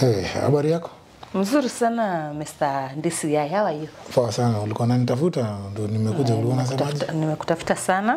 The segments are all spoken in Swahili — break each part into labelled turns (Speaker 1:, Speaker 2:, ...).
Speaker 1: Eh, habari yako?
Speaker 2: Mzuri sana Mr. DCI, how are you?
Speaker 1: Poa sana. Ulikuwa unanitafuta ndo nimekuja. Ulikuwa unasemaje?
Speaker 2: Nimekutafuta- Nimekutafuta sana.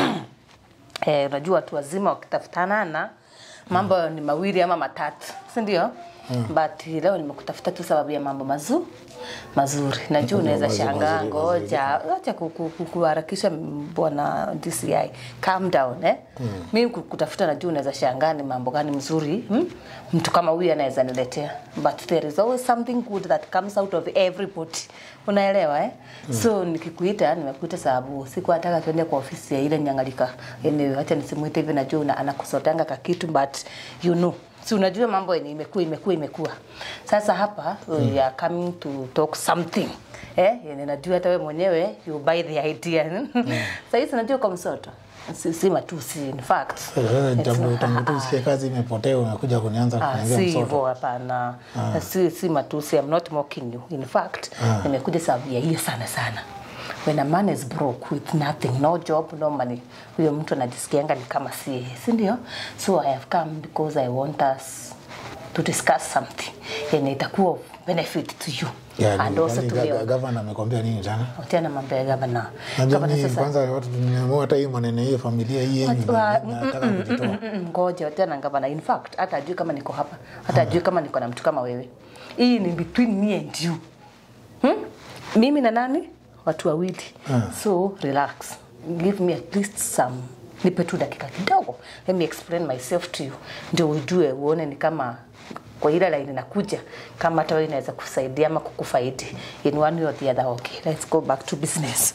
Speaker 2: Eh, unajua watu wazima wakitafutana na mambo ni mawili ama matatu, si ndio? But leo nimekutafuta tu sababu ya mambo mazu mazuri. Najua unaweza
Speaker 1: mazuri,
Speaker 2: shangaa,
Speaker 1: mazuri,
Speaker 2: ngoja acha ku- ku- ku- kuharakisha bwana DCI. Calm down eh. Mimi kutafuta najua unaweza shangaa ni mambo gani mzuri hmm? mtu kama huyu anaweza niletea. But there is always something good that comes out of everybody. Unaelewa eh? So nikikuita nimekuita sababu sikuwa nataka tuende kwa ofisi ya ile nyangalika. Anyway, acha nisimuite hivi najua una- anakusotanga kakitu but you know si unajua mambo yenye imekuwa imekuwa imekuwa sasa hapa we are coming to talk something eh yenye najua hata wewe mwenyewe you buy the idea sasa hizi najua kwa msoto si, si matusi in fact
Speaker 1: Sasa
Speaker 2: It's
Speaker 1: tangu
Speaker 2: not-
Speaker 1: tangu tu usikie kazi imepotea unakuja kunianza
Speaker 2: Ah,
Speaker 1: kuniambia
Speaker 2: si
Speaker 1: msoto.
Speaker 2: hivyo hapana si, si matusi I'm not mocking you in fact nimekuja sababu ya hiyo sana sana when a man is broke with nothing no job no money huyo mtu anajisikianga ni kama si yeye si ndio so I have come because I want us to discuss something yenye itakuwa of benefit to you
Speaker 1: Yeah,
Speaker 2: and
Speaker 1: ni-
Speaker 2: also
Speaker 1: yaani
Speaker 2: to
Speaker 1: ga-
Speaker 2: me
Speaker 1: ga- Gavana amekwambia nini jana?
Speaker 2: tena mambo ya gavana
Speaker 1: Najua
Speaker 2: Gavana
Speaker 1: mimi
Speaker 2: sasa-
Speaker 1: kwanza watu tumeamua hata hii maneno hii ya familia hii yenu
Speaker 2: Wa-
Speaker 1: nataka kujitoa.
Speaker 2: Mm, mm, ngoja tena gavana in fact hata ajui kama niko hapa hata ajui kama niko na mtu kama wewe hii ni between me and you hmm? mimi na nani watu wawili so relax give me at least some nipe tu dakika kidogo let me explain myself to you ndio ujue uone ni kama kwa ile line inakuja kama hata wewe inaweza kusaidia ama kukufaidi in one way or the other okay let's go back to business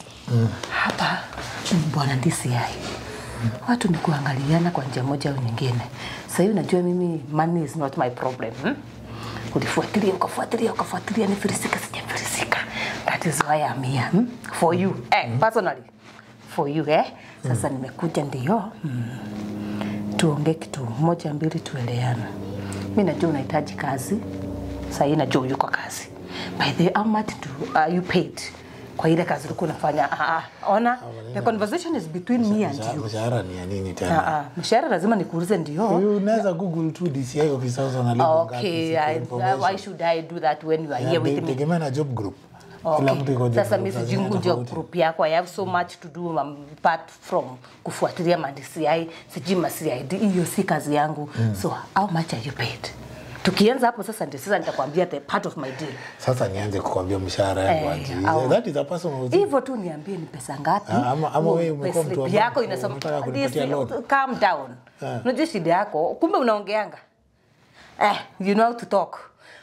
Speaker 2: hapa bwana DCI watu ni kuangaliana kwa njia moja au nyingine. Sasa hivi unajua mimi money is not my problem. Hmm? Ulifuatilia ukafuatilia ukafuatilia nifilisika sijafilisika. That is why I'm here. Hmm? For you. Eh, personally. For you eh. Sasa nimekuja ndio. Hmm. Tuongee kitu moja mbili tueleane. Mimi najua unahitaji kazi. Sasa hii najua yuko kazi. By the way, how much do, are you paid? Kwa ile kazi ulikuwa unafanya. Ah, ah, ona. The conversation is between me and
Speaker 1: Mshahara-
Speaker 2: you.
Speaker 1: Mshahara ni ya nini
Speaker 2: Ah,
Speaker 1: tena?
Speaker 2: ah, mshahara lazima nikuulize ndio.
Speaker 1: Huyu unaweza google tu DCI officers wanalipwa ngapi,
Speaker 2: Okay,
Speaker 1: siko
Speaker 2: I,
Speaker 1: information.
Speaker 2: why should I do that when you are
Speaker 1: Yeah,
Speaker 2: here
Speaker 1: te-
Speaker 2: with me?
Speaker 1: tegemea na job group. Kila mtu iko
Speaker 2: Okay.
Speaker 1: job
Speaker 2: Sasa
Speaker 1: group,
Speaker 2: mimi
Speaker 1: saa
Speaker 2: sijui
Speaker 1: zingine
Speaker 2: job
Speaker 1: tofauti.
Speaker 2: group yako. I have so much to do um, apart from kufuatilia ma DCI, sijui ma CID. Hiyo si kazi yangu. So how much are you paid? Tukianza hapo sasa ndio sasa nitakwambia the part of my deal.
Speaker 1: Sasa nianze kukwambia mshahara yangu
Speaker 2: Eh,
Speaker 1: aje.
Speaker 2: au-
Speaker 1: That is a personal thing.
Speaker 2: Hivyo tu niambie ni pesa ngapi?
Speaker 1: Ah, ama- ama wewe umekuwa
Speaker 2: Payslip
Speaker 1: mtu ambaye
Speaker 2: yako inasoma
Speaker 1: unataka kunipatia
Speaker 2: This-
Speaker 1: loan.
Speaker 2: calm down. Unajua shida yako, kumbe unaongeanga. Eh, you know how to talk.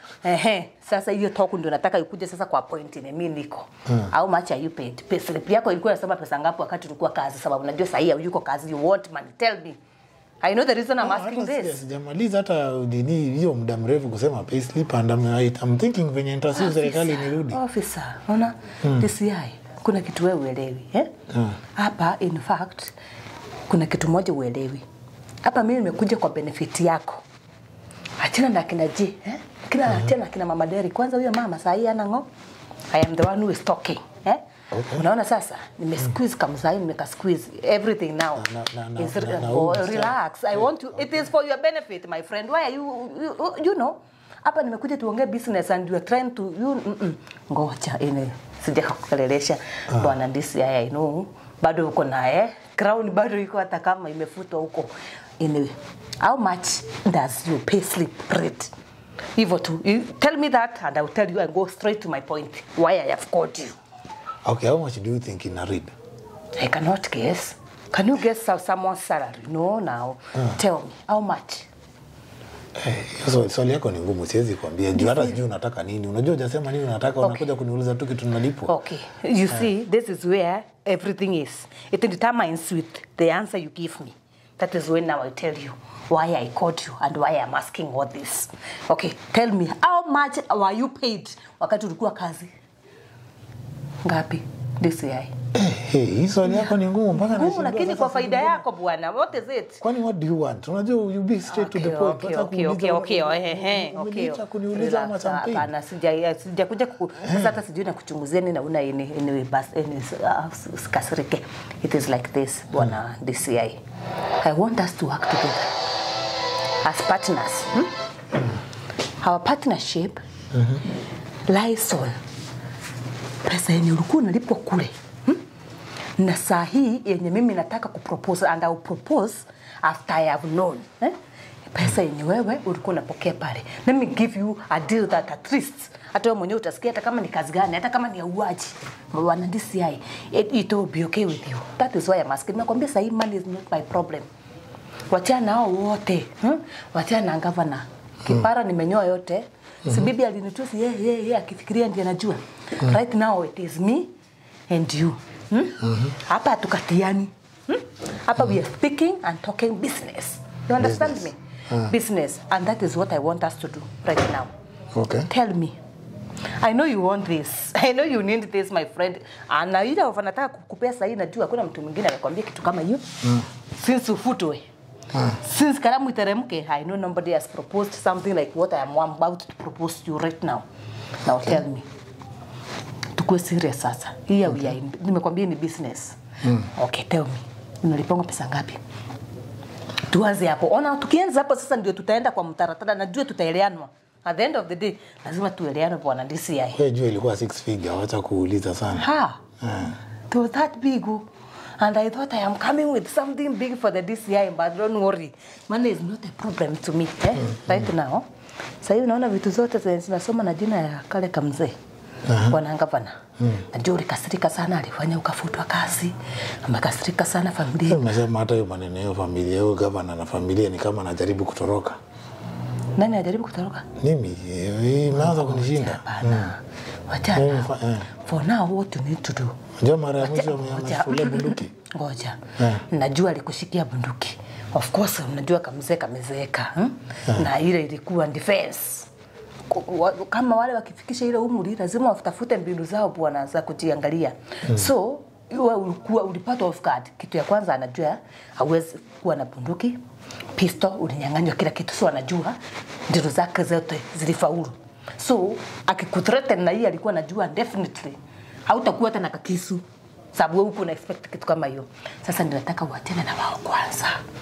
Speaker 2: Ehe, sasa hiyo talk ndio nataka ikuje sasa kwa point ile mimi niko. How much are you paid? Payslip yako ilikuwa inasema pesa ngapi wakati ulikuwa kazi sababu najua sasa hii yuko kazi you want money. Tell me. I know the reason I'm
Speaker 1: Ah,
Speaker 2: asking
Speaker 1: hata sija-
Speaker 2: this.
Speaker 1: Sijamaliza hata nini hiyo muda mrefu kusema payslip and I'm, I'm thinking venye nitasiu serikali nirudi.
Speaker 2: Officer, unaona? DCI, kuna kitu wewe uelewi, eh? Hapa in fact kuna kitu moja uelewi. Hapa mimi nimekuja kwa benefit yako. Achana na kina J, eh? Kina achana na kina Mama Derry. Kwanza huyo mama saa hii ana ngo. I am the one who is talking, eh?
Speaker 1: Okay.
Speaker 2: Unaona sasa nime squeeze kama saa hii nimeka squeeze everything now.
Speaker 1: Na- na- na-
Speaker 2: is
Speaker 1: na- na
Speaker 2: oh,
Speaker 1: huyu msichana.
Speaker 2: relax. I want to it is for your benefit my friend. Why are you you, you know? Hapa nimekuja tuongee business and you are trying to you mm -mm. Ngoja ine sijakukelelesha bwana DCI I know bado uko naye crown bado iko hata kama imefutwa huko anyway how much does your pay slip rate hivyo tu You tell me that and I will tell you and go straight to my point why I have called you
Speaker 1: Okay, how much do you think in a read?
Speaker 2: I cannot guess can you guess how someone's salary no now tell me how much
Speaker 1: Eh, hiyo swali yako ni ngumu, siwezi kuambia juu hata sijui unataka nini. Unajua hujasema nini unataka, unakuja kuniuliza tu kitu nalipwa.
Speaker 2: Okay, you see, this is where everything is. It determines with the answer you give me. That is when now I tell you why I called you and why I'm asking all this. Okay, tell me, how much were you paid wakati ulikuwa kazi? Ngapi? DCI.
Speaker 1: Eh, hey, hii swali yako ni ngumu mpaka
Speaker 2: Ngumu
Speaker 1: nashindwa
Speaker 2: lakini
Speaker 1: sasa
Speaker 2: kwa
Speaker 1: sijui
Speaker 2: faida
Speaker 1: mbona-
Speaker 2: yako bwana. What is it?
Speaker 1: Kwani what do you want? Unajua you be straight to the
Speaker 2: Okay,
Speaker 1: point.
Speaker 2: okay,
Speaker 1: Hata
Speaker 2: okay,
Speaker 1: kuuliza-
Speaker 2: okay, okay, ehe, okay.
Speaker 1: Umeniita kuniuliza ama
Speaker 2: Relax,
Speaker 1: champagne.
Speaker 2: Hapana, sija sijakuja ku sasa hata sijui na kuchunguzia nini na una ini ini bas ini uh, usikasirike. It is like this bwana DCI. I want us to work together as partners. Hmm? our partnership lies on pesa yenye ulikuwa unalipwa kule hmm? na saa hii yenye mimi nataka kupropose and I will propose after I have known eh? pesa yenye wewe ulikuwa unapokea pale let me give you a deal that at least hata wewe mwenyewe utasikia hata kama ni kazi gani hata kama ni ya uaji wana DCI it, it will be okay with you that is why I'm asking nakwambia sahii money is not my problem wachana nao wote hmm? wachana na gavana kipara nimenyoa yote si bibi alinitusi yeye yeye yeye akifikiria ndiye anajua right now it is me and you hmm? hapa hatukatiani hmm? hapa we are speaking and talking business you understand
Speaker 1: Business.
Speaker 2: me business and that is what i want us to do right now
Speaker 1: Okay.
Speaker 2: tell me I know you want this. I know you need this my friend. Ana ile of anataka kukupea sahi najua hakuna mtu mwingine amekwambia kitu kama hiyo. Mm. Since ufutwe. Mm. Since kalamu iteremke, I know nobody has proposed something like what I am about to propose to you right now. Now tell me. Tukue serious sasa. Hii okay. we are in, nimekwambia ni business. Mm. Okay, tell me. Unalipanga pesa ngapi? tuanze hapo. Ona, tukianza hapo sasa ndio tutaenda kwa mtaratara, najua tutaeleanwa. At the end of the day lazima tueleane bwana DCI.
Speaker 1: Wewe jua ilikuwa six figure, wacha kuuliza sana.
Speaker 2: Ha. It was that big. oh. And I thought I am coming with something big for the DCI, but don't worry. Money is not a problem to me. Eh? Right now. Sasa hivi naona vitu zote zenye zinasoma na jina ya kale kamzee. Bwana gavana. Najua ulikasirika sana, alifanya ukafutwa kazi. Amekasirika sana familia.
Speaker 1: Umesema hata hiyo maneno hiyo familia, huyo gavana na familia ni kama anajaribu kutoroka.
Speaker 2: Nani ajaribu kutoroka?
Speaker 1: Mimi eh, imeanza kunishinda.
Speaker 2: Hapana.
Speaker 1: Mimi
Speaker 2: Wachana.
Speaker 1: fa- eh.
Speaker 2: For now what you need to do.
Speaker 1: Unajua mara ya mwisho
Speaker 2: Ngoja.
Speaker 1: amefulia bunduki.
Speaker 2: Ngoja.
Speaker 1: Eh.
Speaker 2: Najua alikushikia bunduki. Of course mnajua kamzee kamezeeka. Hmm? Na ile ilikuwa defense. Ku- wa- Kama wale wakifikisha ile umri lazima watafute mbinu zao bwana za kujiangalia. So wewe ulikuwa ulipata off guard. Kitu ya kwanza anajua hawezi kuwa na bunduki. Pistol ulinyang'anywa kila kitu, so anajua ndilo zake zote zilifaulu. So akikuthreaten na hii alikuwa anajua definitely hautakuwa hata na kakisu sababu wewe uko na expect kitu kama hiyo. Sasa ninataka uachane na wao kwanza.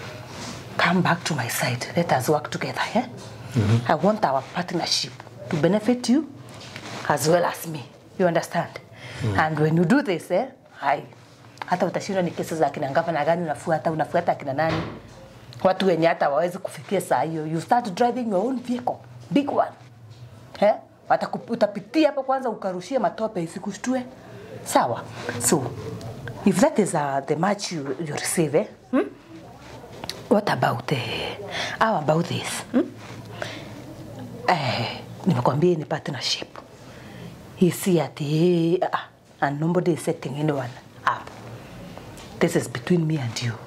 Speaker 2: Come back to my side. Let us work together, eh? I want our partnership to benefit you as well as me. You understand? And when you do this, eh, hai hata utashindwa ni kesi za kina gavana gani unafuata, unafuata akina nani, watu wenye hata wawezi kufikia saa hiyo. You start driving your own vehicle, big one eh? Wataku- utapitia hapo kwanza ukarushia matope isikushtue sawa so if that is uh, the match you, you receive eh? hmm? what about eh, how about this hmm? eh, nimekwambia ni partnership hii si ati uh, and nobody is setting anyone up this is between me and you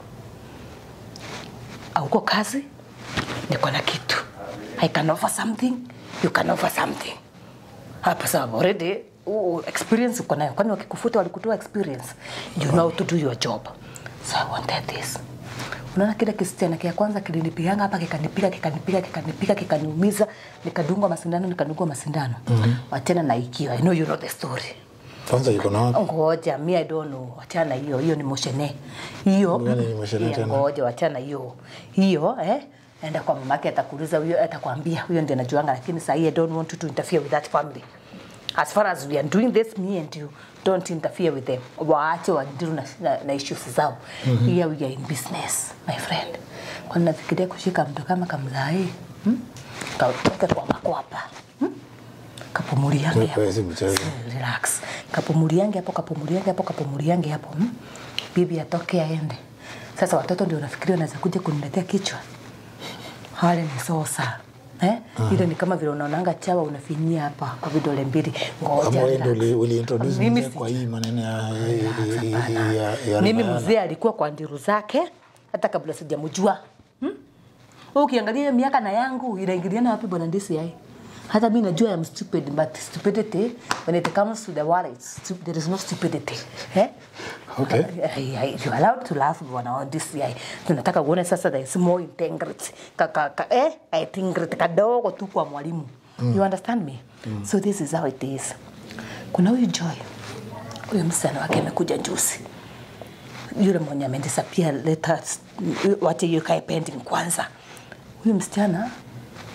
Speaker 2: auko kazi niko na kitu i can offer something you can offer something hapa sababu already uh, experience uko nayo kwani wakikufuta walikutoa experience you know how to do your job so i wanted this unaona kile kisichana kia kwanza kilinipiganga hapa kikanipiga kikanipiga kikanipiga kikaniumiza nikadungwa masindano nikadungwa masindano mm-hmm. wachana na ikio i know you know the story
Speaker 1: Kwanza yuko na wapi?
Speaker 2: ngoja mi I don't know wachana na hiyo hiyo ni moshene hiyo
Speaker 1: Gani ni moshene
Speaker 2: Yeah,
Speaker 1: tena?
Speaker 2: ngoja wachana hiyo hiyo eh enda kwa mamake atakuuliza huyo atakwambia huyo ndiye anajuanga lakini sahii I don't want you to interfere with that family as far as we are doing this me and you don't interfere with them waache wadiru na, na, na issues zao mm-hmm. here we are in business my friend kwani nafikiria kushika mtu kama kamzai hmm? kaweka kwa makwapa hmm? kapumuliange hapo
Speaker 1: Wewe si mchezo.
Speaker 2: relax kapumuliange hapo kapumuliange hapo kapumuliange hapo hmm? bibi atoke aende sasa watoto ndio nafikiria wanaweza kuja kuniletea kichwa wale ni sosa eh? ile ni kama vile unaonanga chawa unafinyia hapa kwa vidole mbili ngoja
Speaker 1: Kama wewe ndio
Speaker 2: relax.
Speaker 1: uli- uliintroduce
Speaker 2: Mimi
Speaker 1: mzee
Speaker 2: si-
Speaker 1: kwa hii maneno ya
Speaker 2: Hapana.
Speaker 1: ya- ya
Speaker 2: mimi
Speaker 1: Ramayana.
Speaker 2: mzee alikuwa kwa ndiru zake hata kabla sijamjua hmm? Wewe ukiangalia hiyo miaka na yangu inaingiliana wapi bwana DCI hata mi najua I'm stupid but stupidity when it comes to the wallet stu- there is no stupidity eh?
Speaker 1: Okay.
Speaker 2: I, I, you are allowed to laugh bwana wa DCI tunataka uone sasa there is more integrity ka, ka, ka, eh? integrity kadogo tu kwa mwalimu you understand me so this is how it is kuna huyu Joy huyo msichana wake amekuja juzi yule mwenye amedisappear let us wache hiyo kae pending kwanza huyu msichana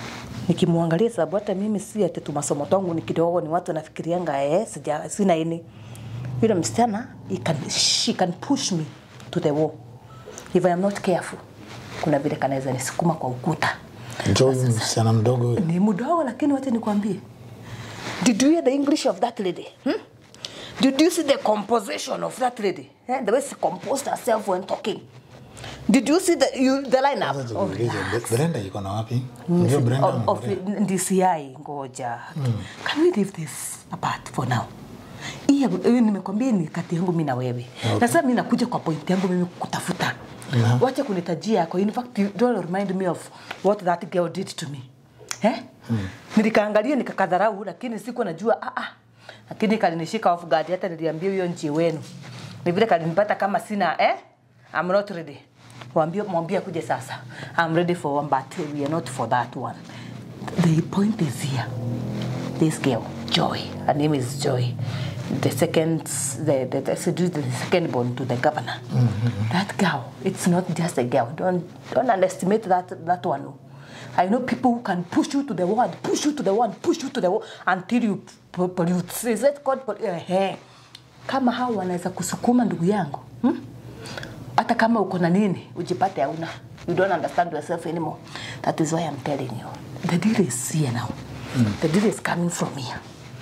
Speaker 2: nikimwangalia sababu hata mimi si ati tu masomo tangu ni kidogo ni watu nafikirianga eh sija sina ini yule msichana he can, she can push me to the wall if I am not careful kuna vile kanaweza nisukuma kwa ukuta
Speaker 1: Njoo huyu msichana mdogo huyu.
Speaker 2: ni mdogo lakini wacha nikwambie did you hear the english of that lady hmm? did you see the composition of that lady eh? the way she composed herself when talking did you see the, you, the lineup
Speaker 1: Sasa
Speaker 2: oh,
Speaker 1: tukuulize, Bre- Brenda iko na wapi? Unajua Brenda
Speaker 2: of, of
Speaker 1: anaongelea.
Speaker 2: DCI ngoja can we leave this apart for now hii ya- hii nimekwambia ni kati yangu mi na wewe na sasa mi nakuja kwa point yangu mimi kutafuta
Speaker 1: Yeah.
Speaker 2: wacha kunitajia yako in fact you don't remind me of what that girl did to me eh? nilikaangalia nikakadharau lakini siku najua ah, ah. lakini kalinishika off guard hata niliambia huyo nchi wenu ni vile kalinipata kama sina eh? I'm not ready mwambie mwambie akuje sasa I'm ready for one but we are not for that one the point is here this girl Joy her name is Joy the second the the, the, seduced the second born to the governor that girl it's not just a girl don't don't underestimate that that one I know people who can push you to the wall, push you to the wall, push you to the wall until you p- pollute. Is that called pol- eh, kama hao wanaweza kusukuma ndugu yangu hmm? hata kama uko na nini ujipate hauna you don't understand yourself anymore that is why i'm telling you the deal is here now the deal is coming from here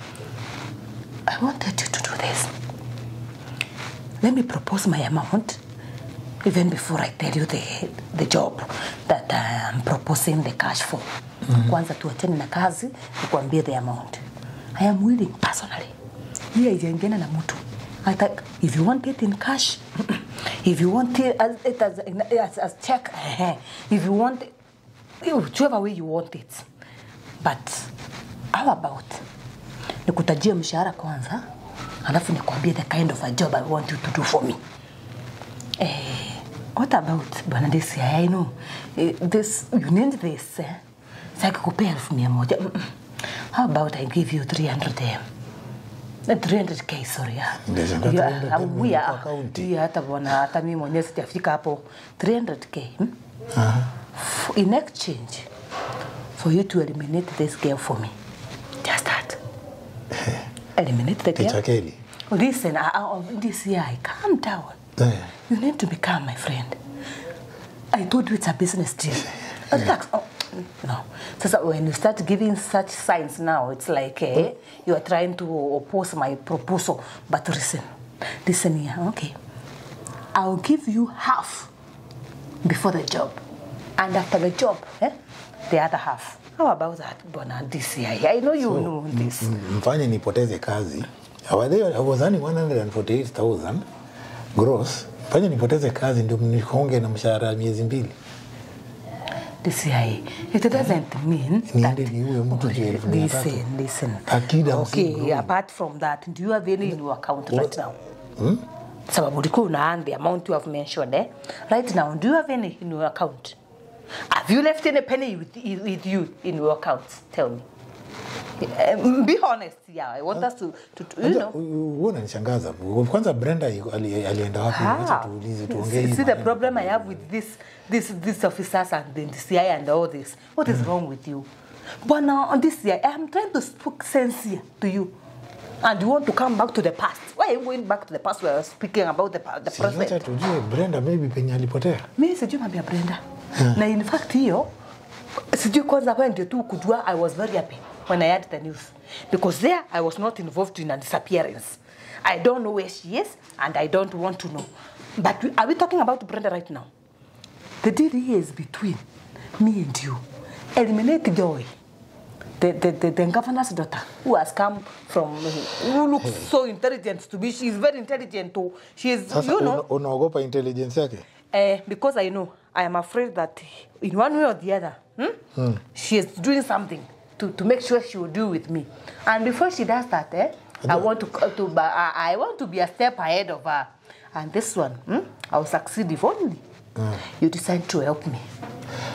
Speaker 2: i wanted you to do this let me propose my amount even before i tell you the, the job that i'm proposing the cash for kwanza tuachane na kazi nikuambie the amount i am willing personally hii haijaingiana na mtu hata if you want it in cash if you want it as, it as, as, as check eh, if you want it, whichever way you want it but how about nikutajie mshahara kwanza alafu nikwambie the kind of a job i want you to do for me Eh, what about bwana desi I know eh, this you need this eh? saki kupea elfu mia moja Mm, mm. how about I give you 300 m Eh, 300k sorry ah.
Speaker 1: Ndio, ndio,
Speaker 2: Yeah,
Speaker 1: 300K
Speaker 2: ah,
Speaker 1: mwenye
Speaker 2: we
Speaker 1: kwa
Speaker 2: are-
Speaker 1: akaunti.
Speaker 2: yeah, hata bwana hata mimi mwenyewe sijafika hapo 300k hmm?
Speaker 1: Aha.
Speaker 2: F- in exchange for you to eliminate this girl for me just that eliminate the
Speaker 1: Teacher
Speaker 2: girl
Speaker 1: Kelly.
Speaker 2: listen uh, uh, DCI calm down
Speaker 1: Eh.
Speaker 2: you need to be calm, my friend. I told you it's a business deal. Relax. Oh, no. So, when you start giving such signs now, it's like eh, you are trying to oppose my proposal. But listen, listen here, okay? I'll give you half before the job. And after the job, eh, the other half. How about that, Bona DCI? I know you know this.
Speaker 1: M- mfanye nipoteze kazi Awadhe- I was earning 148,000 gross fanye nipoteze kazi ndio mnikonge na mshahara ya miezi mbili
Speaker 2: DCI. It doesn't mean
Speaker 1: Niende
Speaker 2: that-
Speaker 1: niue mtu juu ya elfu mia tatu.
Speaker 2: Listen, listen.
Speaker 1: Akida
Speaker 2: okay,
Speaker 1: mzigo.
Speaker 2: apart from that, do you have any in your account right now? Sababu ulikuwa una earn the amount you have mentioned, eh? Right now, do you have any in your account? Have you left any penny with, with you in your account? Tell me. Um, be honest, yeah. I want us to, to, to you know.
Speaker 1: huo unanishangaza kwanza brenda yu- ali- alienda wapi Wacha
Speaker 2: How?
Speaker 1: tuulize tuongee
Speaker 2: See
Speaker 1: hii
Speaker 2: the
Speaker 1: maneno.
Speaker 2: problem I have with this, this, these officers and the CI and all this. What is wrong with you? But now on this year, I'm trying to speak sense here to you. And you want to come back to the past. Why are you going back to the past where I was speaking about the, pa- the
Speaker 1: Si wacha
Speaker 2: present?
Speaker 1: tujue brenda maybe penye alipotea
Speaker 2: Mimi sijui mambo ya Brenda. Na in fact hiyo sijui kwanza wewe ndio tu kujua I was very happy when I heard the news because there I was not involved in a disappearance. I don't know where she is and I don't want to know. But we, are we talking about Brenda right now? The deal here is between me and you. Eliminate Joy. The, the, the, the governor's daughter who has come from who looks so intelligent to be she is very intelligent too she is
Speaker 1: sasa
Speaker 2: you know
Speaker 1: una- unaogopa intelligence yake
Speaker 2: Uh, because I know, I am afraid that in one way or the other, hmm, she is doing something to, to make sure she will do with me. And before she does that, eh, I want to, to ba- I I want to be a step ahead of her. And this one, hmm, I will succeed if only you decide to help me.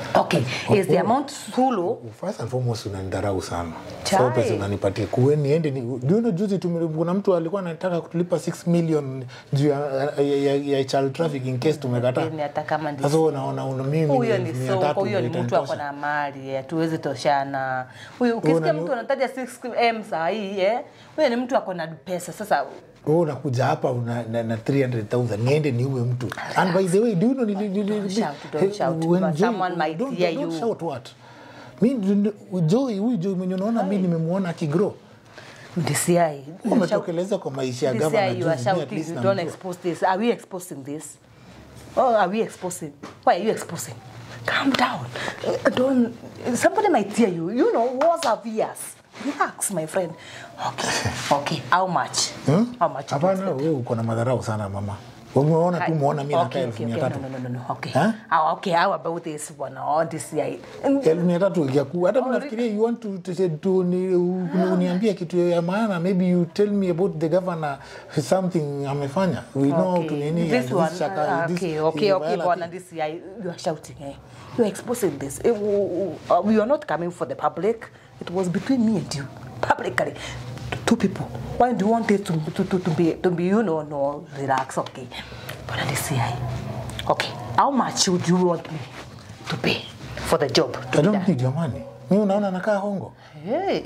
Speaker 2: Okay, is the amount too low?
Speaker 1: First and foremost unanidharau sana.
Speaker 2: Chai.
Speaker 1: So pesa unanipatia kuwe niende ni do you know juzi tume, kuna mtu alikuwa anataka kutulipa 6 million juu ya, ya, ya, ya child trafficking in case tumekataa.
Speaker 2: Ni hata kama ndi-
Speaker 1: Sasa wewe unaona una mimi
Speaker 2: huyo
Speaker 1: ni
Speaker 2: ni
Speaker 1: mia
Speaker 2: soko,
Speaker 1: tatu
Speaker 2: huyo ni
Speaker 1: ndio
Speaker 2: mtu ako
Speaker 1: itanitosha.
Speaker 2: na mali, hatuwezi toshana. Huyo ukisikia
Speaker 1: Unani-
Speaker 2: mtu anataja 6m saa hii eh, huyo ni mtu ako na pesa. Sasa
Speaker 1: wewe unakuja hapa una, na, na 300,000 niende niue mtu and by the way do you know nili- nili-
Speaker 2: Don't
Speaker 1: nili-
Speaker 2: shout, don't shout,
Speaker 1: when
Speaker 2: but
Speaker 1: Joy-
Speaker 2: someone might
Speaker 1: don't-
Speaker 2: hear
Speaker 1: don't
Speaker 2: you.
Speaker 1: shout what mi Joy huyu Joy mwenye unaona mi nimemuona akigrow
Speaker 2: DCI,
Speaker 1: umetokeleza kwa maisha ya gavana
Speaker 2: DCI, you are
Speaker 1: juzi, mi at
Speaker 2: shouting,
Speaker 1: least
Speaker 2: you
Speaker 1: namjua.
Speaker 2: don't expose this. Are we exposing this? Oh, are we exposing? Why are you exposing? Calm down. Uh, Don't. Somebody might hear you. You know, wars are years. Relax, my friend. Okay. Okay. How much?
Speaker 1: Hmm?
Speaker 2: How much? you
Speaker 1: Hapana,
Speaker 2: expect?
Speaker 1: wewe uko na madharau sana mama. Umeona tu muona mimi nakaa
Speaker 2: Okay,
Speaker 1: elfu
Speaker 2: okay,
Speaker 1: mia
Speaker 2: okay.
Speaker 1: tatu.
Speaker 2: No, no, no, no, no. Okay.
Speaker 1: Huh?
Speaker 2: Ah, okay. How about this one? Oh, DCI.
Speaker 1: elfu mia tatu ikiaku hata mimi nafikiria you want to, to, to, to ni, u- uniambie kitu ya maana maybe you tell me about the governor something amefanya we know how to nini
Speaker 2: This
Speaker 1: this
Speaker 2: one,
Speaker 1: shaka-
Speaker 2: uh,
Speaker 1: this
Speaker 2: okay,
Speaker 1: is
Speaker 2: okay,
Speaker 1: a
Speaker 2: okay,
Speaker 1: violent
Speaker 2: Bwana,
Speaker 1: thing.
Speaker 2: this guy, you are shouting, eh? You are exposing this. Eh, w- w- uh, we are not coming for the public. It was between me and you, publicly, two people. Why do you want it to, to, to, to be, to be, you know, no, relax, okay. Bwana, this guy, okay, how much would you want me to pay for the job? To
Speaker 1: I
Speaker 2: be
Speaker 1: don't
Speaker 2: done?
Speaker 1: need your money. Mimi unaona nakaa hongo.
Speaker 2: Hey.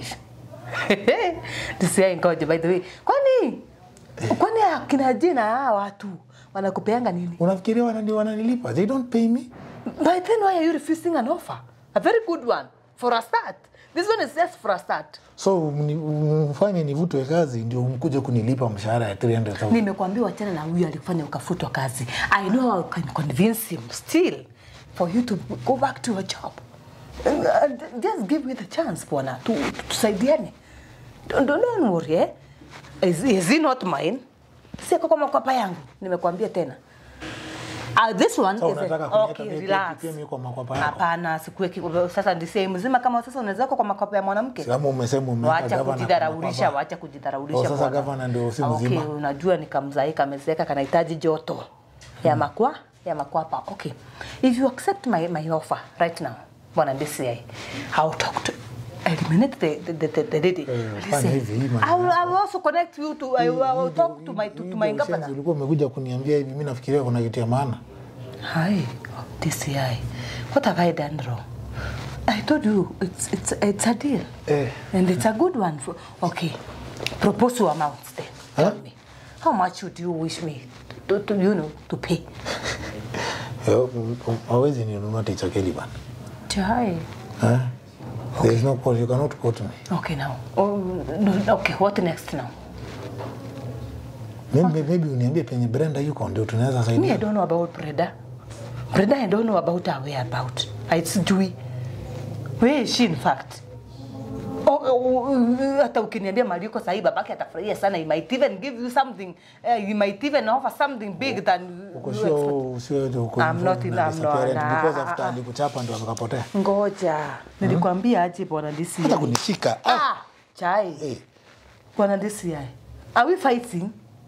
Speaker 2: DCI ngoja by the way. Kwani kwani akina jina hawa watu wanakupeanga nini?
Speaker 1: Unafikiria wanani wananilipa? They don't pay me.
Speaker 2: By then why are you refusing an offer? A very good one for a start. This one is just for a start.
Speaker 1: So mni- mfanye nivutwe kazi ndio mkuje kunilipa mshahara ya 300,000.
Speaker 2: Nimekwambia wachana na huyu alifanya ukafutwa kazi. I know I can convince him still for you to go back to a job. And, uh, just give me the chance bwana tu tu- tusaidiane. Don't, don't, don't worry eh? Is, is he not mine? Siko kwa makwapa yangu. Nimekwambia tena. Uh, this one
Speaker 1: So
Speaker 2: is a,
Speaker 1: unataka kuniweka
Speaker 2: okay,
Speaker 1: pia-
Speaker 2: relax.
Speaker 1: pia mimi kwa makwapa yako?
Speaker 2: Hapana, sikuweki sasa ndisei mzima kama sasa unaweza kwa makwapa ya mwanamke.
Speaker 1: Kama umesema umeweka
Speaker 2: Wacha
Speaker 1: gavana kwa
Speaker 2: kujidharaulisha,
Speaker 1: makwapa.
Speaker 2: wacha kujidharaulisha.
Speaker 1: Oh, sasa
Speaker 2: bwana.
Speaker 1: gavana ndio si
Speaker 2: Ah,
Speaker 1: mzima.
Speaker 2: Okay, unajua ni kamzai kamezeka kanahitaji joto ya makwa ya makwapa. Okay, if you accept my, my offer right now, bwana DCI, I'll talk to eliminate the the the, the lady.
Speaker 1: fanya
Speaker 2: Listen,
Speaker 1: hivi, hii maneno
Speaker 2: I will, I will also connect you to I will, I will talk to my to, to my governor.
Speaker 1: Ulikuwa umekuja kuniambia hivi, mimi nafikiria kuna kitu ya maana.
Speaker 2: Hi, DCI. What have I done wrong? I told you it's it's it's a deal,
Speaker 1: Eh.
Speaker 2: and it's a good one. For, okay, propose your amounts then. Tell
Speaker 1: Huh?
Speaker 2: me, how much would you wish me to, to you know to pay?
Speaker 1: Eh, um, um, Hawezi ninunua ticha Kelly bana.
Speaker 2: Chai.
Speaker 1: Eh? There is no quote, you cannot quote me.
Speaker 2: Okay now. Oh, no, okay, what next now?
Speaker 1: Maybe, maybe uniambie penye Brenda yuko ndio tunaweza
Speaker 2: Me, I
Speaker 1: saidia.
Speaker 2: don't know about Brenda. Brenda, I don't know about her whereabout. It's Jui. Where is she in fact? Oh, oh, hata ukiniambia mali yuko sahi babake atafurahia sana he might even give you something uh, he might even offer something big than
Speaker 1: Uko
Speaker 2: you
Speaker 1: sure
Speaker 2: expect.
Speaker 1: usiwe tu uko
Speaker 2: I'm not in-
Speaker 1: na
Speaker 2: I'm not-
Speaker 1: disappearance
Speaker 2: nah,
Speaker 1: because
Speaker 2: ah,
Speaker 1: after
Speaker 2: ah.
Speaker 1: alikuchapa ndio akapotea.
Speaker 2: ngoja nilikwambia aje bwana DCI
Speaker 1: Hata kunishika. Ah.
Speaker 2: ah chai
Speaker 1: Eh.
Speaker 2: bwana DCI are we fighting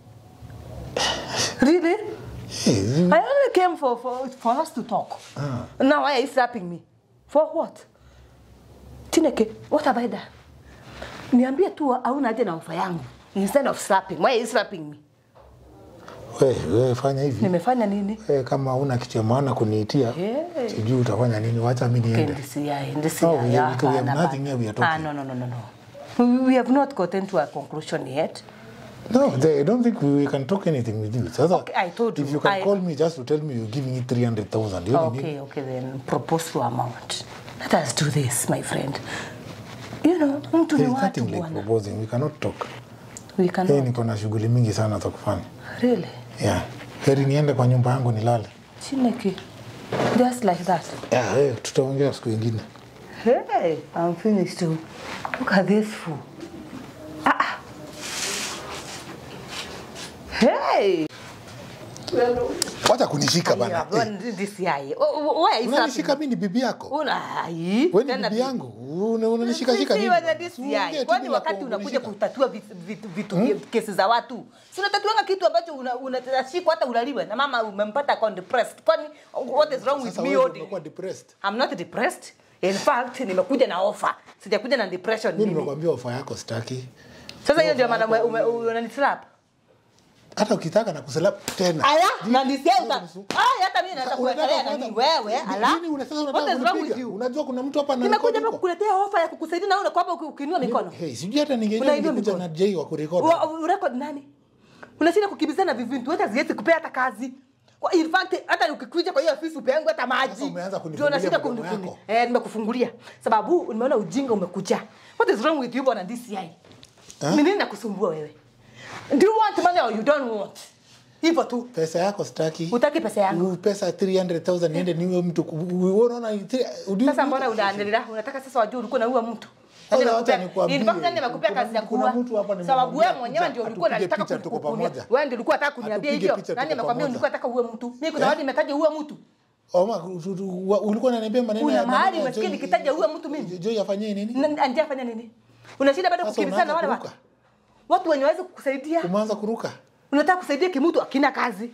Speaker 2: really
Speaker 1: Eh,
Speaker 2: I only came for, for, for us to talk. Now why are you slapping me? For what? Chineke, what have I done? Niambie tu hauna haja na ofa yangu instead of slapping. Why are you slapping me?
Speaker 1: we, we fanya hivi.
Speaker 2: Nimefanya nini?
Speaker 1: We, kama una kitu ya maana kuniitia,
Speaker 2: Hey.
Speaker 1: sijui utafanya nini. Wacha mimi
Speaker 2: Okay,
Speaker 1: niende.
Speaker 2: DCI, DCI.
Speaker 1: No, we- we- we have
Speaker 2: hapana,
Speaker 1: nothing here we are
Speaker 2: hapana. Ah,
Speaker 1: talking.
Speaker 2: no, no, no, no, no. We, we have not gotten to a conclusion yet.
Speaker 1: No, they, I don't think we, we can talk anything with you. Sasa,
Speaker 2: Okay, I told
Speaker 1: if
Speaker 2: you,
Speaker 1: you can
Speaker 2: I-
Speaker 1: call me just to tell me you're giving it 300,000. you only need-
Speaker 2: Okay, okay, then propose your amount. Let us do this, my friend. You know, mtu ni
Speaker 1: There's
Speaker 2: watu
Speaker 1: nothing like
Speaker 2: bwana.
Speaker 1: proposing. We cannot talk.
Speaker 2: We
Speaker 1: Hey,
Speaker 2: cannot.
Speaker 1: niko na shughuli mingi sana za kufanya.
Speaker 2: Really?
Speaker 1: Yeah. Heri niende kwa nyumba yangu nilale.
Speaker 2: Chineke. Just like that.
Speaker 1: Yeah, hey, tutaongea siku ingine.
Speaker 2: Hey, I'm finished too. Look at this fool. Ah. ah. Hey.
Speaker 1: wacha kunishika bana
Speaker 2: Yeah,
Speaker 1: Eh,
Speaker 2: bwana, DCI. Oh, oh, why is
Speaker 1: unanishika
Speaker 2: that?
Speaker 1: mi ni bibi yako
Speaker 2: Una ai.
Speaker 1: we ni
Speaker 2: Tena
Speaker 1: bibi yangu Una- unanishikashika
Speaker 2: Sisi
Speaker 1: nini
Speaker 2: wana
Speaker 1: bana?
Speaker 2: DCI.
Speaker 1: Usiongee tu
Speaker 2: Kwani
Speaker 1: bila
Speaker 2: wakati
Speaker 1: ku-
Speaker 2: unakuja
Speaker 1: kunishika.
Speaker 2: kutatua vitu, vitu, vitu kesi za watu si unatatuanga kitu ambacho unashikwa hata ulaliwe na mama umempata ako depressed kwani what is wrong with
Speaker 1: Sasa
Speaker 2: me
Speaker 1: wewe
Speaker 2: holding
Speaker 1: umekuwa depressed
Speaker 2: I'm not depressed in fact nimekuja na offer sijakuja na depression
Speaker 1: mi
Speaker 2: mimi
Speaker 1: nimekwambia ofa yako staki
Speaker 2: sasa hiyo ndio maana ume- ume- unanitrap
Speaker 1: hata ukitaka na kuselap tena
Speaker 2: aya na nisikia
Speaker 1: Sasa
Speaker 2: uta
Speaker 1: nisu-
Speaker 2: aya hata mimi naweza
Speaker 1: Unataka
Speaker 2: kuwekelea na
Speaker 1: kwanza-
Speaker 2: nini wewe ala
Speaker 1: Nini una- sasa
Speaker 2: what
Speaker 1: unataka
Speaker 2: is wrong with
Speaker 1: kunipiga?
Speaker 2: you
Speaker 1: unajua kuna mtu hapa
Speaker 2: nimekuja hapa
Speaker 1: anarekodi
Speaker 2: kukuletea offer ya kukusaidia na wewe unakuwa hapa ukiinua mikono
Speaker 1: Hey, sijui hata ningejua
Speaker 2: Unainua
Speaker 1: ningekuja
Speaker 2: mikono.
Speaker 1: na Jay wa kurekodi
Speaker 2: Wa- urecord nani unashinda kukimbizana vivintu hata ziwezi kupea hata kazi kwa in fact hata ukikuja kwa hiyo ofisi upeangwe hata maji
Speaker 1: Sasa umeanza kunifungulia
Speaker 2: Ndio unashinda
Speaker 1: mdomo
Speaker 2: kuni-
Speaker 1: yako.
Speaker 2: eh nimekufungulia sababu nimeona ujinga umekuja what is wrong with you bwana DCI ni nini nakusumbua wewe do you want money or you don't want hivyo tu
Speaker 1: pesa yako staki
Speaker 2: utaki pesa yangu
Speaker 1: U- pesa 300000 niende niwe mtu ku- u- wewe unaona three- udi-
Speaker 2: sasa mbona unaendelea unataka sasa wajue ulikuwa na huwa mtu
Speaker 1: Sasa
Speaker 2: Nani
Speaker 1: wacha
Speaker 2: amekupea-
Speaker 1: nikwambie,
Speaker 2: in fact, nani amekupea
Speaker 1: kuna-
Speaker 2: kazi ya
Speaker 1: kuna
Speaker 2: kuua?
Speaker 1: mtu hapa
Speaker 2: Sababu wewe
Speaker 1: nimemwambia
Speaker 2: mwenyewe
Speaker 1: kuja,
Speaker 2: ndio ulikuwa
Speaker 1: atupige
Speaker 2: unataka
Speaker 1: picha tuko
Speaker 2: kukunia.
Speaker 1: pamoja.
Speaker 2: Wewe ndio ulikuwa unataka kuniambia
Speaker 1: Atupige
Speaker 2: hivyo.
Speaker 1: picha
Speaker 2: Nani
Speaker 1: tuko
Speaker 2: amekwambia
Speaker 1: pamoja.
Speaker 2: ulikuwa unataka uwe mtu? Mimi kuna
Speaker 1: Eh?
Speaker 2: watu nimetaja uwe mtu.
Speaker 1: Oma, tu- tu- wa- ulikuwa unaniambia maneno
Speaker 2: Kuna
Speaker 1: ya-
Speaker 2: mahali
Speaker 1: maneno ya
Speaker 2: umesikia
Speaker 1: Joy-
Speaker 2: nikitaja huyo mtu mimi?
Speaker 1: Joy afanyie nini
Speaker 2: Na- Andia afanya nini? Unashinda bado
Speaker 1: Sasa
Speaker 2: kukimbizana na wale
Speaker 1: unaanza
Speaker 2: watu. Watu wenye waweza kukusaidia.
Speaker 1: umeanza kuruka
Speaker 2: Unataka kusaidia kimutu akina kazi.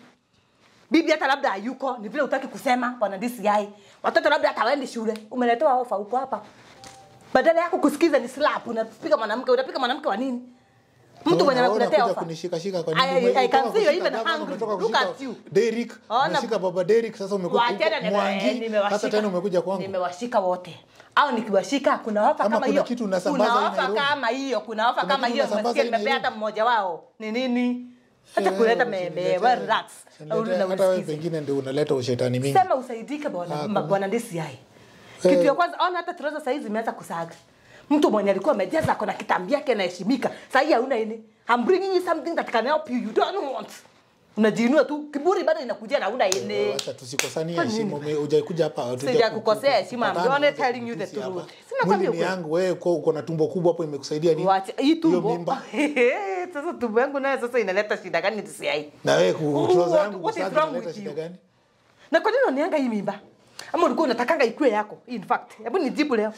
Speaker 2: Bibi hata labda hayuko, ni vile utaki kusema bwana DCI. Watoto labda hata waende shule. Umeletewa ofa huko hapa. Badala yako kusikiza ni slap, unapiga mwanamke, unapiga mwanamke wa nini? Mtu mwenye
Speaker 1: Unaona
Speaker 2: anakuletea
Speaker 1: unakuja
Speaker 2: ofa.
Speaker 1: kunishikashika kwa
Speaker 2: I-
Speaker 1: nini?
Speaker 2: I- I can
Speaker 1: Umetoka
Speaker 2: see you're
Speaker 1: kushika
Speaker 2: even
Speaker 1: gavana,
Speaker 2: hungry.
Speaker 1: umetoka
Speaker 2: Look
Speaker 1: kushika
Speaker 2: at you.
Speaker 1: Derrick,
Speaker 2: Ona-
Speaker 1: umeshika baba Derrick, sasa umekuja
Speaker 2: Wachana
Speaker 1: huko
Speaker 2: nime- eh,
Speaker 1: Mwangi,
Speaker 2: nimewashika.
Speaker 1: sasa tena umekuja kwangu.
Speaker 2: Nimewashika wote. Au nikiwashika kuna ofa
Speaker 1: Kama
Speaker 2: kama
Speaker 1: kuna
Speaker 2: hiyo.
Speaker 1: kitu unasambaza
Speaker 2: Kuna
Speaker 1: hii
Speaker 2: ofa
Speaker 1: Nairobi.
Speaker 2: kama hiyo, kuna ofa
Speaker 1: Kuna
Speaker 2: kama
Speaker 1: kitu
Speaker 2: hiyo
Speaker 1: unasambaza
Speaker 2: nimesikia
Speaker 1: hii
Speaker 2: nimepea hata
Speaker 1: Nairobi.
Speaker 2: mmoja wao. Ni nini? Hata
Speaker 1: Eh,
Speaker 2: kuleta
Speaker 1: usiniletee-
Speaker 2: mebe, well relax.
Speaker 1: usiniletee-
Speaker 2: Au na
Speaker 1: hata wewe
Speaker 2: usikize.
Speaker 1: pengine ndio unaleta ushetani mingi
Speaker 2: Sema usaidike bwana
Speaker 1: kuna-
Speaker 2: bwana DCI. Kitu ya kwanza ona hata trouser saizi zimeanza kusaga. Mtu mwenye alikuwa amejaza ako na kitambi yake anaheshimika. Sasa hii hauna ini. I'm bringing you something that can help you. You don't want. Unajiinua tu. Kiburi bado inakuja na una ini.
Speaker 1: Acha tusikosanie
Speaker 2: Kwa nini?
Speaker 1: heshima. Ume- Hujakuja hapa hatuja
Speaker 2: Sija
Speaker 1: ku-
Speaker 2: kukosea
Speaker 1: ku-
Speaker 2: heshima, I'm
Speaker 1: kupatana,
Speaker 2: only
Speaker 1: tuanze
Speaker 2: telling you the
Speaker 1: kutusi hapa.
Speaker 2: truth. Sina kwambia
Speaker 1: Mwili ni
Speaker 2: ukweli.
Speaker 1: yangu, wewe uko uko na tumbo kubwa hapo imekusaidia nini?
Speaker 2: Wacha hii
Speaker 1: Hiyo
Speaker 2: tumbo.
Speaker 1: mimba.
Speaker 2: Sasa tumbo yangu nayo sasa inaleta shida gani DCI?
Speaker 1: Na wewe ku-
Speaker 2: Oh,
Speaker 1: trouser
Speaker 2: what-
Speaker 1: yangu
Speaker 2: what is
Speaker 1: kusaga
Speaker 2: wrong
Speaker 1: inaleta
Speaker 2: with
Speaker 1: shida
Speaker 2: you?
Speaker 1: gani?
Speaker 2: Na kwa nini unanianga hii mimba? Ama ulikuwa unatakanga ikue yako? In fact, hebu nijibu leo.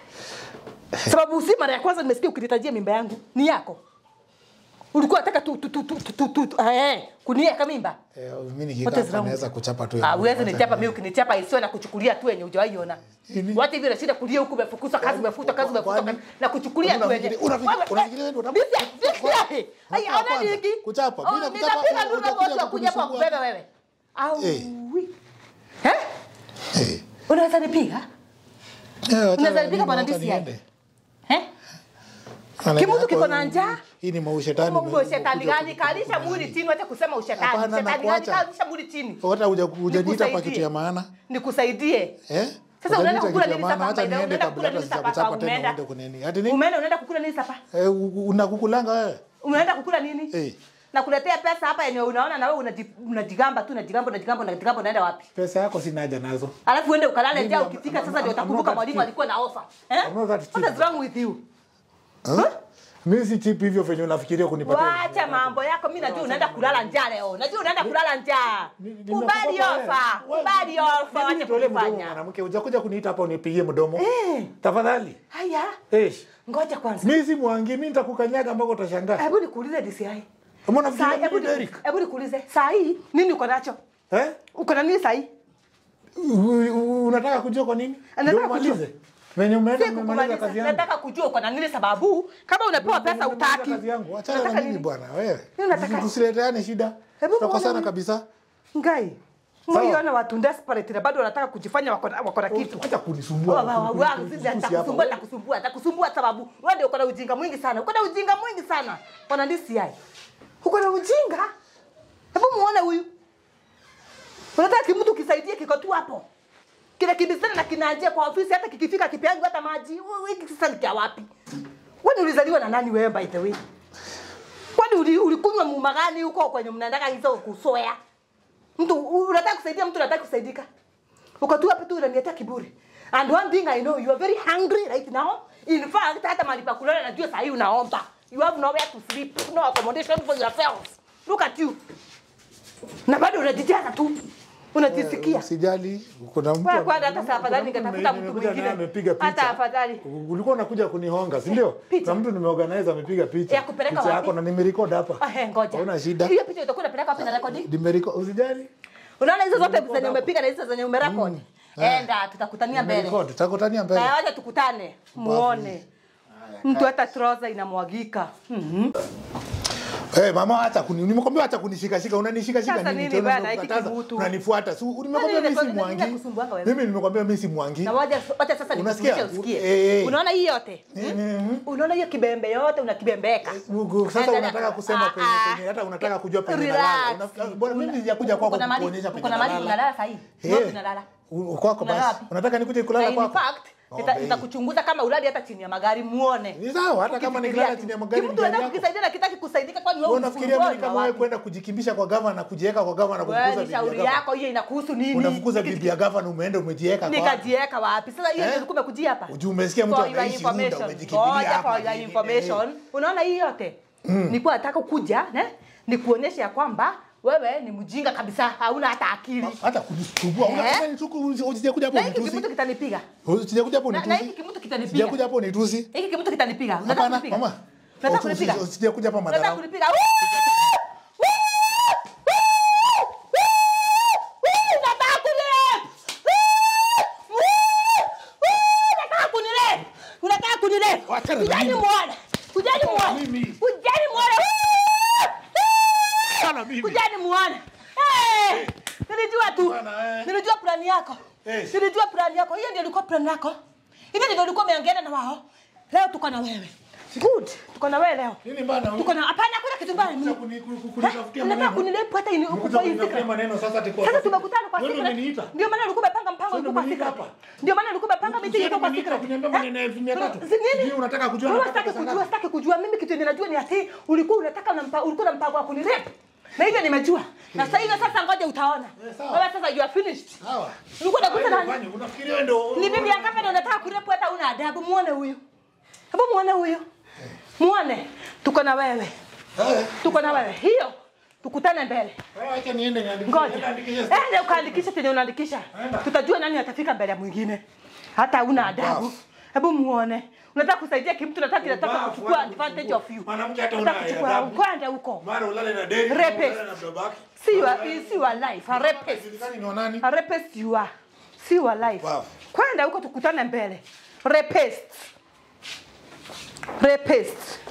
Speaker 2: Sababu si mara ya kwanza nimesikia ukinitajia mimba yangu. Ni yako. Ulikuwa unataka tu tu tu tu tu, tu, tu eh kuniweka mimba.
Speaker 1: Eh, mimi
Speaker 2: What
Speaker 1: nikikaa
Speaker 2: is
Speaker 1: hapa
Speaker 2: wrong?
Speaker 1: naweza kuchapa tu.
Speaker 2: Ah,
Speaker 1: yangu.
Speaker 2: uweze
Speaker 1: Wacha
Speaker 2: nichapa
Speaker 1: ni-
Speaker 2: mimi ukinichapa isiwe na kuchukulia tu yenye hujawahi ona.
Speaker 1: Nini?
Speaker 2: Wacha hivi unashinda kulia huku umefukuzwa kazi umefutwa kazi umefutwa
Speaker 1: Kwani?
Speaker 2: kazi na kuchukulia tu yenye.
Speaker 1: Unafikiri- unafikiri- unafikiri wewe ndio unataka-
Speaker 2: Ai,
Speaker 1: Hatua
Speaker 2: ona
Speaker 1: kwanza,
Speaker 2: niki.
Speaker 1: kuchapa.
Speaker 2: Oh,
Speaker 1: Bila kuchapa,
Speaker 2: nitapiga nuru
Speaker 1: utakuja
Speaker 2: moja kuja kwa
Speaker 1: kunisumbua.
Speaker 2: kubeba wewe. Au.
Speaker 1: Eh.
Speaker 2: Eh?
Speaker 1: Eh,
Speaker 2: Unaweza nipiga?
Speaker 1: eh, wacha-
Speaker 2: Unaweza nipiga
Speaker 1: mimi
Speaker 2: bwana
Speaker 1: wacha
Speaker 2: DCI?
Speaker 1: niende.
Speaker 2: Eh?
Speaker 1: Maneno
Speaker 2: Kimutu
Speaker 1: yako
Speaker 2: kiko na
Speaker 1: hii-
Speaker 2: njaa?
Speaker 1: Hii ni maushetani.
Speaker 2: Mungu
Speaker 1: ume-
Speaker 2: shetani
Speaker 1: umekuja
Speaker 2: gani?
Speaker 1: ku-
Speaker 2: Kalisha mwili chini, wacha kusema ushetani.
Speaker 1: Hapana,
Speaker 2: Shetani gani?
Speaker 1: nakuacha.
Speaker 2: Kalisha mwili chini.
Speaker 1: Hata huja- hujaniita hapa
Speaker 2: Nikusaidie.
Speaker 1: kitu ya maana.
Speaker 2: Nikusaidie.
Speaker 1: Eh?
Speaker 2: Sasa unaenda
Speaker 1: Hujaniita
Speaker 2: kukula
Speaker 1: kitu ya
Speaker 2: nini
Speaker 1: maana,
Speaker 2: sasa?
Speaker 1: acha
Speaker 2: Unaenda
Speaker 1: niende
Speaker 2: kukula
Speaker 1: kabla hata
Speaker 2: nini sasa?
Speaker 1: sijakuchapa tena
Speaker 2: Umeenda?
Speaker 1: uende kunini. Ati nini?
Speaker 2: Umeenda unaenda kukula nini sasa?
Speaker 1: Eh, u- unakukulanga wewe?
Speaker 2: Umeenda kukula nini?
Speaker 1: Eh.
Speaker 2: Nakuletea pesa hapa yenye unaona na wewe unaji- unajigamba tu unajigamba unajigamba unajigamba unaenda wapi?
Speaker 1: Pesa yako sina haja nazo.
Speaker 2: Alafu uende ukalale
Speaker 1: Mimi
Speaker 2: njaa
Speaker 1: am-
Speaker 2: ukifika
Speaker 1: am-
Speaker 2: sasa
Speaker 1: am-
Speaker 2: ndio
Speaker 1: I'm not
Speaker 2: utakumbuka
Speaker 1: that
Speaker 2: mwalimu
Speaker 1: cheap.
Speaker 2: alikuwa na offer. Eh?
Speaker 1: I'm not that
Speaker 2: What
Speaker 1: cheap.
Speaker 2: is wrong with you?
Speaker 1: Huh? Mimi si cheap hivyo venye unafikiria kunipatia.
Speaker 2: Wacha mambo yako, mimi najua unaenda kulala njaa leo. Najua unaenda kulala njaa.
Speaker 1: Ni- ni-
Speaker 2: Kubali
Speaker 1: nimekupa
Speaker 2: ofa.
Speaker 1: wewe.
Speaker 2: Kubali ofa,
Speaker 1: Mimi
Speaker 2: wacha
Speaker 1: nitolee mdomo
Speaker 2: kufanya.
Speaker 1: mwanamke, hujakuja kuniita hapa unipigie mdomo.
Speaker 2: Eh.
Speaker 1: Tafadhali.
Speaker 2: Haya.
Speaker 1: Eh.
Speaker 2: Ngoja kwanza.
Speaker 1: Mimi si mwangi, mimi nitakukanyaga ambako utashangaa.
Speaker 2: Hebu nikuulize DCI.
Speaker 1: Mbona
Speaker 2: Saa
Speaker 1: unafikiria
Speaker 2: hebu
Speaker 1: mimi
Speaker 2: ni-
Speaker 1: Derrick?
Speaker 2: hebu nikuulize. Saa hii nini uko nacho?
Speaker 1: Eh?
Speaker 2: Uko na nini saa hii?
Speaker 1: U- u- Unataka kujua kwa nini?
Speaker 2: Anataka
Speaker 1: Ndio umalize. Venye umeenda
Speaker 2: Si
Speaker 1: umemaliza kazi
Speaker 2: kukumaliza.
Speaker 1: yangu.
Speaker 2: Nataka kujua uko na nini sababu kama unapewa pesa
Speaker 1: Umemaliza
Speaker 2: utaki.
Speaker 1: Kazi yangu. Achana
Speaker 2: Unataka
Speaker 1: na mimi
Speaker 2: nini?
Speaker 1: bwana wewe.
Speaker 2: Nini unataka?
Speaker 1: Tusileteane shida.
Speaker 2: Hebu
Speaker 1: Tutakosana
Speaker 2: muone
Speaker 1: kabisa.
Speaker 2: Ngai.
Speaker 1: Sawa.
Speaker 2: Mwiona watu desperate na bado wanataka kujifanya wako na- wako na kitu.
Speaker 1: Acha kunisumbua.
Speaker 2: Wa- wa- wa- wa-
Speaker 1: Kutusi
Speaker 2: sisi
Speaker 1: hapa.
Speaker 2: Atakusumbua, atakusumbua, atakusumbua sababu wewe ndio uko na ujinga mwingi sana. Uko na ujinga mwingi sana. Bwana DCI. Uko na ujinga? Hebu muone huyu. Unataka kimtu kisaidie kiko tu hapo. Kile kibisana na kinaanjia kwa ofisi hata kikifika kipeangu hata maji. Wewe hiki sasa ni kia wapi? Wewe ulizaliwa na nani wewe by the way? Kwani uli- ulikunywa muma gani huko kwenye mnaendaka hizo kusoya? Mtu unataka kusaidia mtu unataka kusaidika. Uko tu hapa tu unaniletea kiburi. And one thing I know you are very hungry right now. In fact hata mahali pa kulala najua saa hii unaomba. You have nowhere to sleep, no accommodation for yourself. Look at you. na bado unajijaza tu unajisikia
Speaker 1: Usijali, kuna mtu
Speaker 2: Kwa-
Speaker 1: ame-
Speaker 2: kwanza hata saa afadhali
Speaker 1: kuna mtu
Speaker 2: ningetafuta
Speaker 1: nime-
Speaker 2: mtu
Speaker 1: nimekuja naye
Speaker 2: mwingine.
Speaker 1: amepiga picha.
Speaker 2: Hata afadhali.
Speaker 1: Ulikuwa unakuja kunihonga, si ndio?
Speaker 2: Picha.
Speaker 1: Kuna mtu nimeorganize amepiga picha.
Speaker 2: Ya kupeleka
Speaker 1: Picha
Speaker 2: wapi?
Speaker 1: yako na nimerecord hapa.
Speaker 2: Ah, he, ngoja
Speaker 1: Hauna shida.
Speaker 2: hiyo picha utakuwa unapeleka wapi na recording
Speaker 1: Nimerecord, usijali.
Speaker 2: unaona hizo zote
Speaker 1: Nimerecord
Speaker 2: zenye
Speaker 1: hapo.
Speaker 2: umepiga na hizo zenye umerekodi enda tutakutania mbele
Speaker 1: Nimerecord, tutakutania mbele.
Speaker 2: Na wacha tukutane muone mtu hata trouser inamwagika Mhm.
Speaker 1: Eh, mama hata kuni nimekwambia hata kunishika shika unanishika shika
Speaker 2: Sasa
Speaker 1: nini
Speaker 2: nini
Speaker 1: tena
Speaker 2: bana, hiki
Speaker 1: unakataza,
Speaker 2: kibutu?
Speaker 1: unanifuata. Si nimekwambia
Speaker 2: Nani
Speaker 1: mimi si
Speaker 2: nimekuwa-
Speaker 1: mwangi.
Speaker 2: ninakusumbuanga wewe?
Speaker 1: Mimi nimekwambia mimi si mwangi.
Speaker 2: na wacha wacha sasa
Speaker 1: Unasikia?
Speaker 2: nikufundishe
Speaker 1: Eh,
Speaker 2: usikie
Speaker 1: eh.
Speaker 2: unaona hii yote
Speaker 1: Mhm.
Speaker 2: unaona hiyo kibembe yote unakibembeka
Speaker 1: Ugu- Sasa
Speaker 2: Enda-
Speaker 1: unataka kusema
Speaker 2: Ah,
Speaker 1: penye
Speaker 2: ah.
Speaker 1: penye hata unataka kujua penye
Speaker 2: Relax.
Speaker 1: nalala. Unafika- Bwana mimi sijakuja kwako
Speaker 2: Uko na mali-
Speaker 1: kukuonyesha
Speaker 2: uko
Speaker 1: penye
Speaker 2: na mali
Speaker 1: nalala.
Speaker 2: unalala sahi
Speaker 1: Eh.
Speaker 2: wapi unalala
Speaker 1: U- Kwako
Speaker 2: Unalala
Speaker 1: basi.
Speaker 2: wapi?
Speaker 1: Unataka nikuje
Speaker 2: na
Speaker 1: kulala
Speaker 2: in
Speaker 1: kwako?
Speaker 2: fact
Speaker 1: Oh,
Speaker 2: nita-
Speaker 1: babe.
Speaker 2: nitakuchunguza kama ulali hata chini ya magari muone
Speaker 1: Ni sawa hata kama nikilala chini ya magari ni
Speaker 2: Kitu
Speaker 1: gari
Speaker 2: unataka
Speaker 1: yako.
Speaker 2: kukisaidia na kitaki kusaidika kwani wewe
Speaker 1: Wewe unafikiria mimi
Speaker 2: unafumbua
Speaker 1: kama
Speaker 2: na
Speaker 1: wewe
Speaker 2: wapi?
Speaker 1: kwenda kujikimbisha kwa gavana na kujiweka kwa gavana na
Speaker 2: Wewe
Speaker 1: kufukuza
Speaker 2: ni
Speaker 1: bibi ya
Speaker 2: shauri
Speaker 1: gavana?
Speaker 2: yako hiyo inakuhusu nini
Speaker 1: Unafukuza bibi ya gavana umeenda umejiweka kwa
Speaker 2: nikajieka wapi sasa hiyo
Speaker 1: Eh?
Speaker 2: ndio ulikuwa umekujia hapa
Speaker 1: Ujue umesikia mtu
Speaker 2: For your
Speaker 1: ameishi Runda
Speaker 2: information.
Speaker 1: umejikimbilia
Speaker 2: Ngoja
Speaker 1: hapa.
Speaker 2: for your information unaona hii yote nilikuwa nataka kuja ne nikuonyeshe ya kwamba wewe ni mjinga kabisa hauna hata akili
Speaker 1: Hata kujisumbua.
Speaker 2: Eh?
Speaker 1: Unasema ni tuku usijakuja hapo
Speaker 2: na hiki
Speaker 1: unitusi.
Speaker 2: kimutu kitanipiga
Speaker 1: Usijakuja hapo
Speaker 2: na na
Speaker 1: unitusi.
Speaker 2: hiki kimutu kitanipiga
Speaker 1: Sijakuja hapo unitusi.
Speaker 2: hiki kimutu kitanipiga unataka
Speaker 1: Hapana,
Speaker 2: kunipiga
Speaker 1: mama.
Speaker 2: unataka
Speaker 1: Usi-
Speaker 2: kunipiga
Speaker 1: usi- Usijakuja hapa
Speaker 2: unataka
Speaker 1: madharau.
Speaker 2: kunipiga Woo! Woo! Woo! Woo! Unataka kunirep! Woo! Woo! Unataka kunirep! Unataka kunirep!
Speaker 1: Wachana na
Speaker 2: Kujani
Speaker 1: mimi.
Speaker 2: muone! Kujani
Speaker 1: Wachana na
Speaker 2: muone!
Speaker 1: mimi.
Speaker 2: Kujani muone! Woo!
Speaker 1: Sana mimi.
Speaker 2: Kujani muone! Eh! Nilijua tu.
Speaker 1: Bwana, eh.
Speaker 2: Nilijua plani yako.
Speaker 1: Eh.
Speaker 2: Nilijua plani yako. Hiyo ndio ilikuwa plani yako. Hivi ndio ulikuwa umeongea na wao. Leo tuko na wewe. Good. Tuko na wewe leo.
Speaker 1: Nini bana?
Speaker 2: Tuko na hapana kuna kitu mbaya.
Speaker 1: Unakuja kuni- ku- ku- kunitafutia
Speaker 2: Unataka
Speaker 1: maneno.
Speaker 2: kunilepu hata ini huko
Speaker 1: Unakuja
Speaker 2: kwa hii
Speaker 1: kunitafutia
Speaker 2: fikra.
Speaker 1: maneno sasa ati kwa
Speaker 2: Sasa
Speaker 1: secret.
Speaker 2: tumekutana kwa
Speaker 1: Wewe
Speaker 2: secret.
Speaker 1: umeniita.
Speaker 2: Ndio maana ulikuwa umepanga mpango
Speaker 1: Sasa
Speaker 2: ulikuwa kwa
Speaker 1: umeniita
Speaker 2: secret.
Speaker 1: hapa.
Speaker 2: Ndio maana ulikuwa umepanga meeting
Speaker 1: Sasa
Speaker 2: ilikuwa kwa
Speaker 1: umeniita
Speaker 2: secret.
Speaker 1: kuniambia
Speaker 2: Eh?
Speaker 1: maneno ya elfu mia tatu.
Speaker 2: Si nini?
Speaker 1: Sijui unataka kujua
Speaker 2: Wewe
Speaker 1: nataka
Speaker 2: sitaki
Speaker 1: pesa
Speaker 2: kujua,
Speaker 1: ngapi.
Speaker 2: sitaki kujua. Mimi kitu ninajua ni ati ulikuwa unataka na mpa, ulikuwa na mpango wa kunirep. Na hivyo nimejua. Na sasa hivi sasa ngoja utaona.
Speaker 1: Eh, sawa.
Speaker 2: Wewe sasa you are finished.
Speaker 1: Sawa.
Speaker 2: Ulikuwa unakuta
Speaker 1: Haya,
Speaker 2: nani?
Speaker 1: ufanye. Unafikiria wewe ndio
Speaker 2: Ni bibi yangu hapa unataka kurepu hata una adabu. Muone huyu. Hebu muone huyu. Muone. Tuko na wewe.
Speaker 1: Eh,
Speaker 2: Tuko na wewe. Hiyo. Tukutane mbele.
Speaker 1: wewe acha niende niandikishe.
Speaker 2: Ngoja.
Speaker 1: Nenda andikishe.
Speaker 2: Ende ukaandikisha chenye unaandikisha.
Speaker 1: Enda.
Speaker 2: Tutajua nani atafika mbele ya mwingine. Hata una adabu.
Speaker 1: Ubavu.
Speaker 2: Hebu muone. Unataka kusaidia kimtu nataka kinataka
Speaker 1: Ubavu,
Speaker 2: kuchukua
Speaker 1: wacha
Speaker 2: advantage
Speaker 1: kuchukua.
Speaker 2: of you.
Speaker 1: Mwanamke hata
Speaker 2: Unataka
Speaker 1: una
Speaker 2: kuchukua
Speaker 1: adabu.
Speaker 2: kwenda huko.
Speaker 1: Mara ulale na deni,
Speaker 2: Rapist.
Speaker 1: ulale na babake.
Speaker 2: See your see your life. A rapist.
Speaker 1: Haijulikani ni wa nani.
Speaker 2: A rapist you are. See your life.
Speaker 1: Wow.
Speaker 2: Kwenda huko tukutane mbele. Rapist. Rapist.